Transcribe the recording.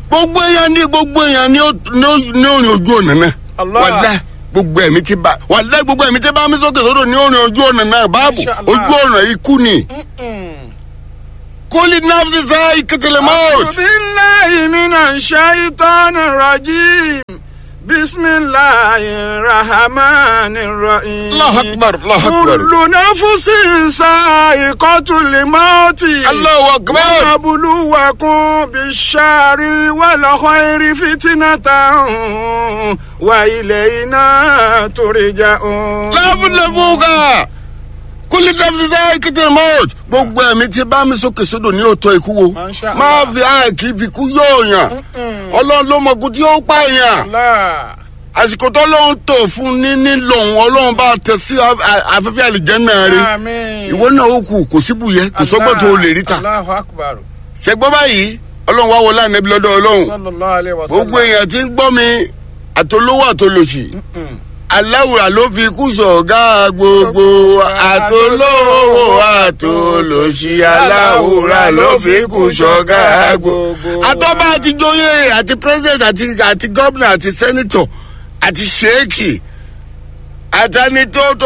gbogbo èèyàn ní gbogbo èèyàn ní ó ní ó- ní òrìn ojú ọ̀nà náà Allah. wàlá gbogbo ẹ̀mí ti bá wàlá gbogbo ẹ̀mí ti bá mi sókè sódò ní òrìn ojú ọ̀nà náà báàbò Insha Allah. ojú ọ̀nà ikú ni kólí náfì sá ìkẹtẹlẹ mọ́ọ̀t. أعوذ بالله من الشيطان الرجيم بسم الله الرحمن الرحيم الله أكبر، الله أكبر. كل نفس سائقة الموت الله أكبر. ونبلوكم بالشر والخير فتنة وإلينا ترجعون láfúnlẹ́fúnka kólí náfì sá ìkẹtẹlẹ mọ́ọ̀t. gbogbo ẹ̀mí ti bá mi sókè sódò ní òótọ́ ikú wo Masha Allah. máa fi hàn kí fi kú yóò yàn ọlọ́run ló mọ̀ kú tí ó pààyàn. الله àsìkò tó lóun tó fún ní nílò òun ọlọ́run bá tẹ sí af- afẹ́fẹ́ àlìjẹ́nà rẹ آمين ìwọ náà ó kù kò síbù yẹ kò sọ́gbọ́n tó o lè rí ta الله أكبر ṣẹgbọ́n báyìí ọlọ́run wá wọlé ànábi lọ́dọ̀ ọlọ́run صلى الله عليه وسلم gbogbo èèyàn ti ń gbọ́ mi àtolówó àtolòṣì aláwùrà ló fi kú sọ̀gá gbogbo àtolówó àtolòṣì aláwùrà ló fi kú sọ̀gá gbogbo. àtọ́ba àti joyè àti president àti àti gómìnà àti sẹ́nitọ̀ àti sheikh àtàní tó tó